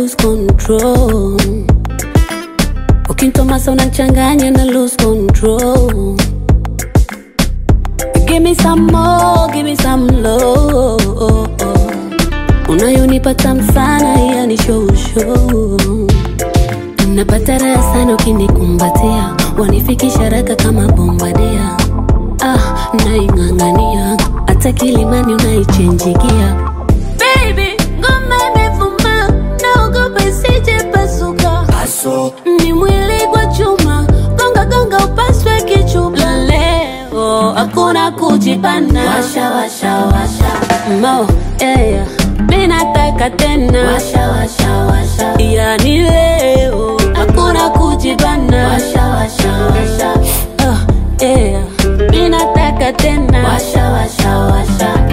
lose control. Ukintomasa unachanganya na lose control. Give me some more, give me some love. Unayonipa tamu sana, yani show show. Napata raha sana ukinikumbatia, wanifikisha haraka kama bombadia. Ah, naing'ang'ania hata kilimani unaichenjigia. Baby, ngoma imevuma, naogopa isije pasuka. Ni mwili kwa chuma, gonga gonga upaswe kichupa. Leo hakuna kujipana, washa washa washa mo yeah. Mi nataka tena, washa washa washa, yani leo hakuna kujibana, washa washa washa uh, yeah. Mi nataka tena, washa washa washa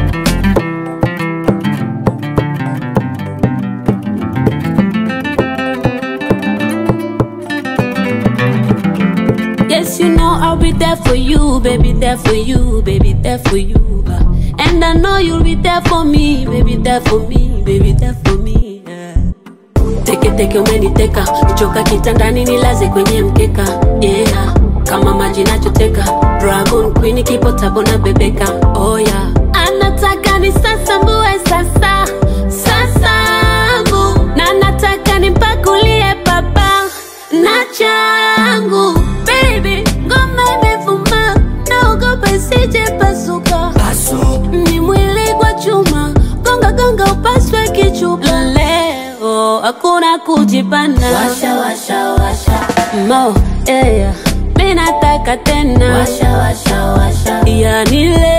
Yes, you know I'll be there for you, baby, there for you, baby, there for you. uh. And I know you'll be there for me, baby, there for me, baby, there for me. yeah. Teke teke umeniteka, choka kitandani nilaze kwenye mkeka, yeah. Kama maji nachoteka, Dragon Queen kipo tabo na bebeka, oh yeah. Anataka ni sasa mbue sasa, sasangu na nataka nimpakulie baba na changu baby, ngoma imevuma, naogopa isije pasuka. Ni mwili kwa chuma, gonga gonga upaswe kichupa. Leo hakuna kujipana, washa washa washa mo yeah. Mi nataka tena, washa washa washa, yani leo